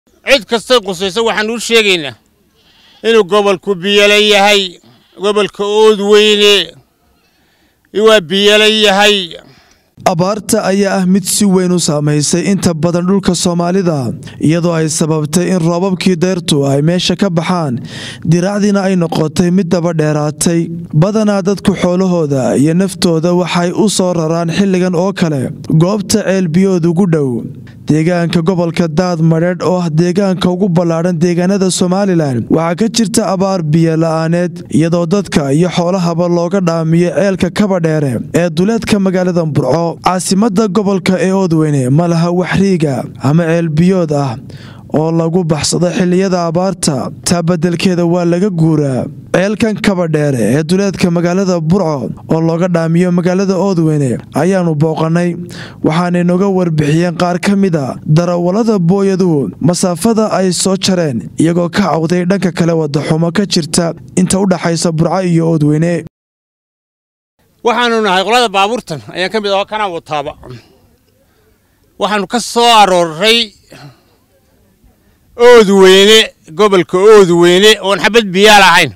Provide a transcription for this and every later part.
cid kastay qusayso waxaanu u sheegaynaa inuu gobolku biyala yahay gobolka oodweyne waa biyala yahay abaarta ayaa ah mid si weyn u saamaysay inta badan dhulka soomaalida iyadoo ay sababtay in roobabkii deyrtu ay meesha ka baxaan diraacdiina ay noqotay mid daba dheeraatay badanaa dadku xoolahooda iyo naftooda waxay u soo raraan xilligan oo kale goobta ceelbiyood ugu dhow deegaanka gobolka daad madheedh oo ah deegaanka ugu ballaadhan deegaanada somalilan waxaa ka jirta abaar biyo la-aaneed iyadoo dadka iyo xoolahaba looga dhaamiyo ceelka kabadheere ee duleedka magaalada burco caasimada gobolka ee oodweyne ma laha waxriiga ama ceelbiyood ah oo lagu baxsado xilliyada abaarta taa beddelkeeda waa laga guuraa ceelkan kabadheere ee duleedka magaalada burco oo looga dhaamiyo magaalada oodweyne ayaanu booqannay waxaanay noga warbixiyeen qaar ka mida darawallada booyaduhu masaafada ay soo jareen iyagoo ka cawday dhanka kale wadaxumo ka jirta inta u dhaxaysa burco iyo oodweyne waxaanu nahay qolada baabuurtan ayaan ka mid aho kanaa wataaba waxaanu ka soo arooray oodweyne gobolka oodweyne oon xabad biyaa lahayn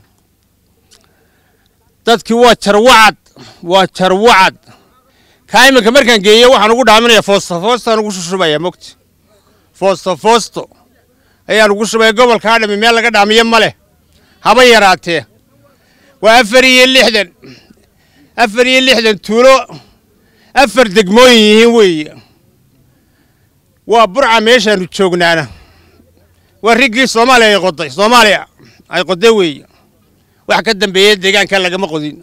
dadkii waa jarwacad waa jarwacad kaa iminka markaan geeyo waxaan ugu dhaaminaya foosto foostaan ugu shushubaya mogta foosto foosto ayaan ugu shubaya gobolkaa dhami meel laga dhaamiyo ma leh haba yaraatee waa afar iyo lixdan afar iyo lixdan tuulo afar degmooyin yihiin weeye waa burca meeshaanu joognaana waa riggii soomaaliya ay qoday soomaaliya ay qoday weeye wax ka dambeeya deegaanka lagama qodin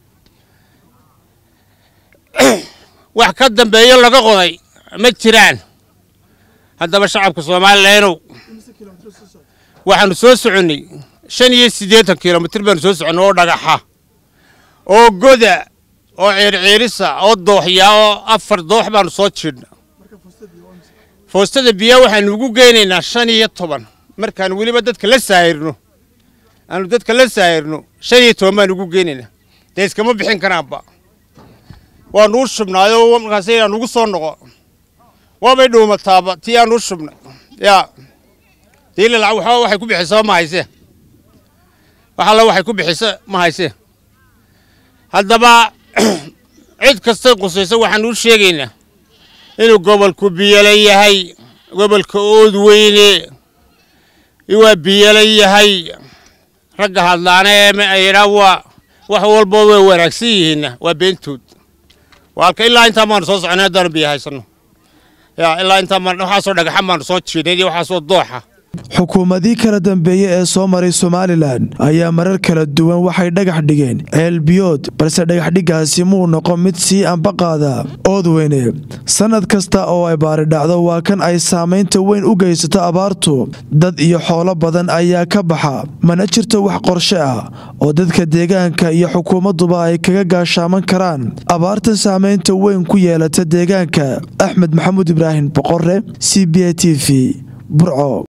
wax ka dambeeyo laga qoday ma jiraan haddaba shacabka soomaalilanow waxaanu soo soconnay shan iyo siddeetan kilomitir baanu soo soconnay oo dhagaxa oo goda oo ceerceerisa oo dooxya oo afar doox baanu soo jiidhna foostada biyaa waxaanu ugu geynaynaa shan iyo toban markaanu weliba dadka la saahirno aanu dadka la saahirno shan iyo toban baanu ugu geynaynaa dee iskama bixin karaanba waanu u shubnaayoo markaas inaan ugu soo noqo waabay dhuumataaba tii aanu u shubnay yaa diila lacag waxba waxay ku bixisa ma haysee wax alla waxay ku bixisa ma haysee haddaba cid kastay qusayso waxaanu u sheegaynaa inuu gobolku biyala yahay gobolka oodweyne waa biyala yahay ragga hadlaana ee yidhaa waa wax walbo way wanaagsan yihiinna waa beentood waalka ilaa intaan baanu soo soconay haddaanu biyo haysanno yaa ilaa intaan baan waxaasoo dhagaxan baanu soo jiidnay iyo waxaasoo dooxa xukuumadii kala dambeeye ee soo maray somalilan ayaa marar kala duwan waxay dhagax dhigeen ceelbiyood balse dhagaxdhiggaasi muu noqon mid sii ambaqaada oodweyne sannad kasta oo ay baari dhacdo waa kan ay saamaynta weyn u geysato abaartu dad iyo xoolo badan ayaa ka baxa mana jirto wax qorshe ah oo dadka deegaanka iyo xukuumadduba ay kaga gaashaaman karaan abaarta saamaynta weyn ku yeelata deegaanka axmed maxamuud ibraahim boqore c b a t v burco